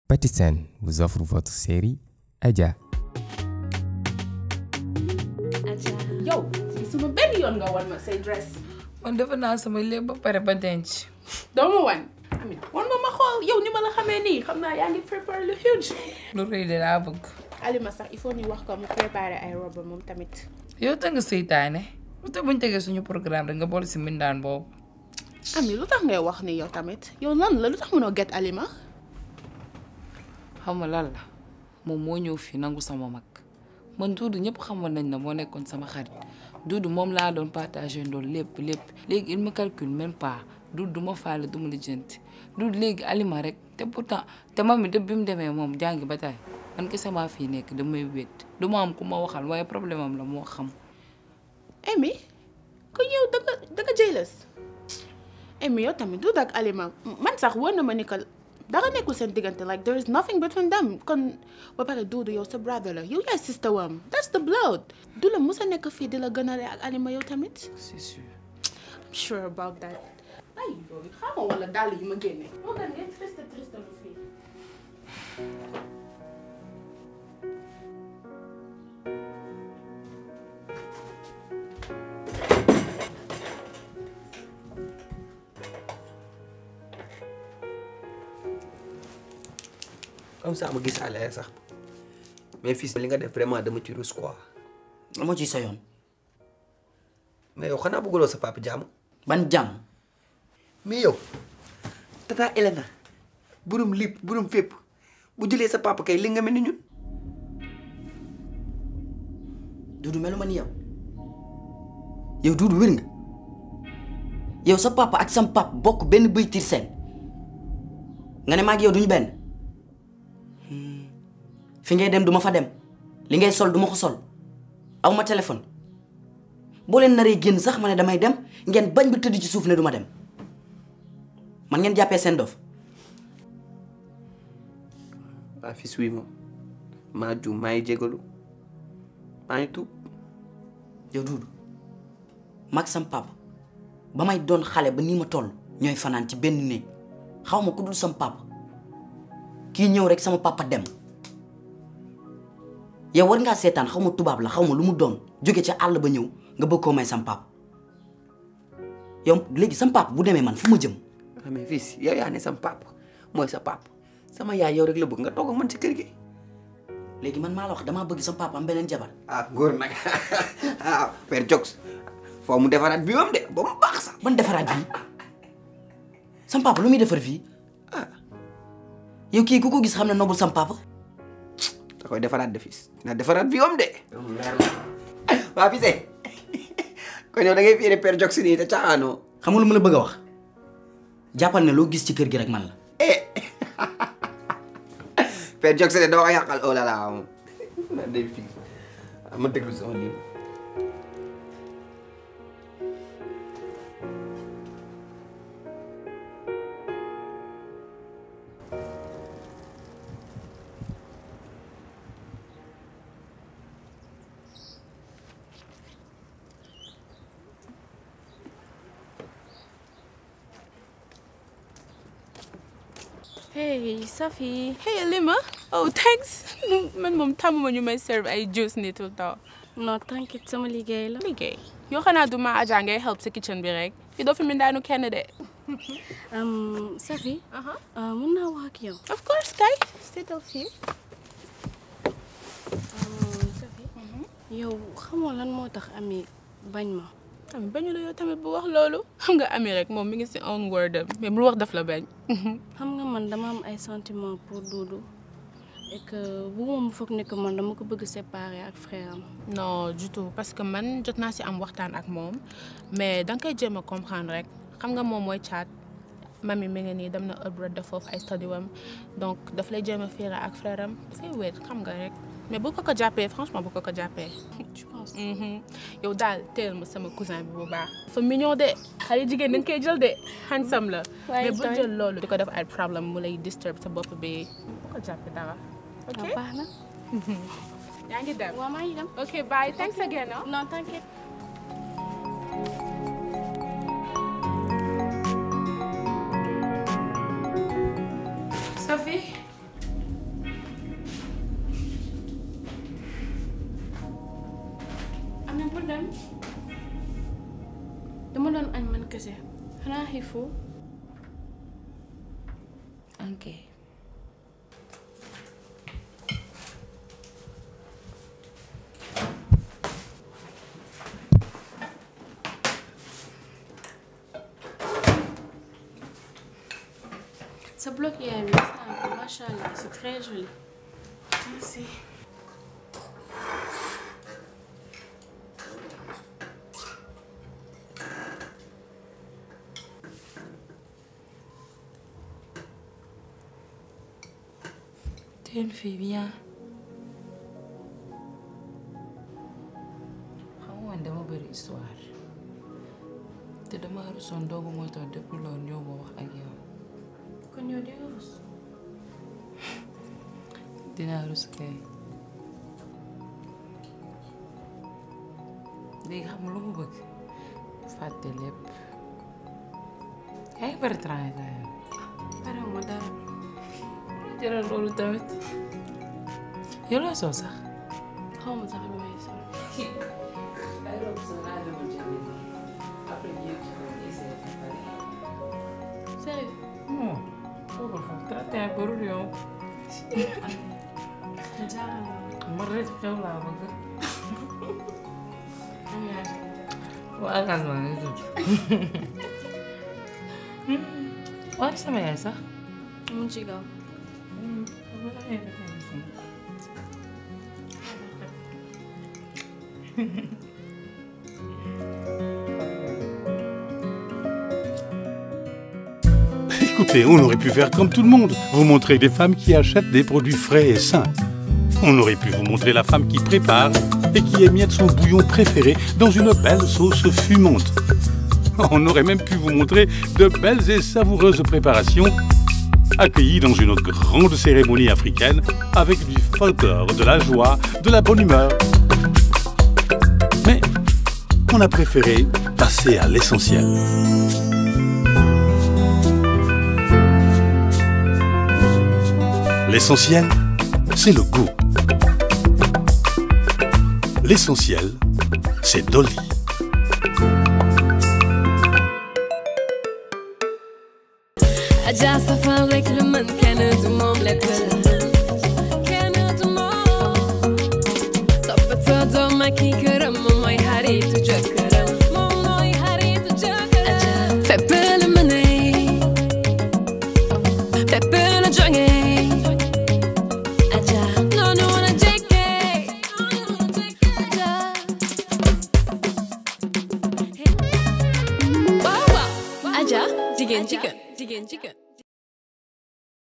Patisen vous offre votre série Adja. yow suma benn yoon nga wan ma say dress man defe naa sama lépp ba pare ba denc. doo ma wan amit wan ma ma xool yow ni ma la xamee nii xam naa yaa ngi prépare le huge lu rëy de laa bëgg. Alima sax il faut ñu wax ko mu préparer ay robe moom tamit yow te nga seytaane lu tax buñ tegee suñu programme rek nga boole si mbindaan boobu. ami lu tax ngay wax ni yow tamit yow lan la lu tax mënoo get Alima xam nga lan la moom moo ñëw fii nangu sama mag man Duudu ñëpp xamoon nañ na moo nekkoon sama xarit Duudu moom laa doon partagé ndool lépp lépp léegi il me calcule même pas Duudu du ma faale du ma lijjanti Duudu léegi Alima rek te pourtant te mami dëpp bi mu demee moom jàngi ba tey man kese maa fii nekk damay wét du ma am ku ma waxal waaye problème am la moo xam. Amy ko yow da nga da nga jealous Amy yow tamit du ak Alima man sax wóor na ma ni que dara nekkul seen diggante like there is nothing between them kon ba pare Duudu yow sa brother la yow yaay sister wam that's the blood du la mës a nekk fii di la gënale ak Alima yow tamit c'est sûr. I'm sure about that ay loolu xamoo wala dàll yi ma génne moo gën ngeen triste triste lu fii comme ça ma gis àll sax mais fils li nga def vraiment dama ci rus quoi moo ci sa yoon mais yow xanaa bëggaloo sa papa jàmm ban jàmm mais yow tata Elena burum lip burum fépp bu jëlee sa papa kay li nga mel ni ñun Duudu melu ma ni yow yow Duudu wér nga yow sa papa ak sam papa bokk benn bëy tir seen nga ne maag yow duñu benn Hmm. fi ngay dem duma fa dem li ngay sol duma ko sol aw ma téléphone boo leen naree génn sax ma ne damay dem ngeen bañ ba tëdd ci suuf ne duma dem man ngeen jàppee seen dof waa fils wi moom maa juum maa ngi jégalu maa ngi tuub yow Duudu mag sam papa ba may doon xale ba nii ma toll ñooy fanaan ci benn néeg xaw ma ku dul sam papa kii ñëw rek sama papa dem yow war ngaa seetaan xaw ma tubaab la xaw ma lu mu doon jóge ca àll ba ñëw nga bëgg koo may sam papa yow léegi sam papa bu demee man fu ma jëm ah mais fils yow yaa ne sama papa mooy sa papa sama yaay yow rek la bëgg nga toog ak man ci kër gi léegi man maa la wax damaa bëgg sam papa am beneen jabar ah góor nag ah père Jox foo mu defaraat bi moom de ba mu baax sax ban defaraat fii sam papa lu muy defar fii ah yow kii ku ko gis xam ne nobul sam papa da koy defaraat de fils na defaraat bi moom de waa fils kon yow da ngay fiire père Jox nii te caaxaanoo xam nga lu ma la bëgg a wax jàppal ne loo gis ci kër gi rek man la eh père Jox de doo ko yàqal oh là là moom na day fii ma déglu sama lii Hey, Safi. hey Alima oh thanks man moom tàmmuma ñu may serve ay juice nii tout le temps Non, t'inquiète, sama liggéey la. liggéey yoo xanaa du ma Adja ngay help sa kitchen bi rek fii doo fi mindaanu kenn de Um, Safi, uh, mun naa wax ak yow. of course kay seetal fii Um, Safi, yow xamoo lan moo tax Ami bañ ma. tamit bañu la yow tamit bu wax loolu xam nga ami rek moom mi ngi si own word am mais lu wax daf la bañ xam nga man dama am ay sentiments pour Doudou et que bu moom foog ne que man dama ko bëgg séparer ak frère am. non du tout parce que man jot naa si am waxtaan ak moom mais da nga koy jéem a comprendre rek xam nga moom mooy caat mami mi ngi nii dem na abroad def foofu ay study wam donc daf lay jéem a fiire ak frère am dafay wéet xam nga rek mais bu ko ko jàppee franchement bu ko ko jàppee Je pense. yow daal teel ma sama cousin bi bu baax fa mignon de xale jigéen dañ koy jël de handsome la Waaye mais bu tooy. jël loolu di ko def ay problème mu lay disturb sa bopp bi bu ko jàppee dara ok Ah, baax na. yaa ngi dem waaw maa ngi dem. ok bye thanks again ah. Non, t'inquiète. Safi dem dama doon añ man kese xanaa xiifoo ok sa bloc yaay bi gis naa ko macha allah c'est très joli Merci. T'es une fille bien. xam nga man dama bëri histoire te dama rusoon doogu moo tax depuis loolu ñëw ma wax ak yow kon yow di nga rus dinaa rus kay léegi xam nga lu mu bëgg fàtte lépp yaa ngi bëri travail yow pare ma dara jëral loolu tamit yow loo soo sax xaw ma sax lu may sol ay robe sax laa demoon ci biir après ñu yëg ci kaw ñu essayé de pare sérieux non foofu foofu traité ak barul yow jaaxal na ma rek xew laa bëgg am yaa waa engagement ngay tudd waa di sama yaay sax mu ngi ci gaw Écoutez, on aurait pu faire comme tout le monde, vous montrer des femmes qui achètent des produits frais et sains. On aurait pu vous montrer la femme qui prépare et qui émiette son bouillon préféré dans une belle sauce fumante. On aurait même pu vous montrer de belles et savoureuses préparations accueillies dans une grande cérémonie africaine avec du folklore, de la joie, de la bonne humeur. Mais on a préféré passer à l'essentiel. L'essentiel, c'est le goût. L'essentiel, c'est Dolly. Aja safal rek lu mën kenn du moom lekk kenn du moom toppatoo doom ak i këram moom mooy xaritu jëkkëram moom mooy xaritu jëkkëram fépp la mëne fépp la jóge Aja noonu la jekke Aja waaw waaw Aja jigéen jigéen jigéen jigéen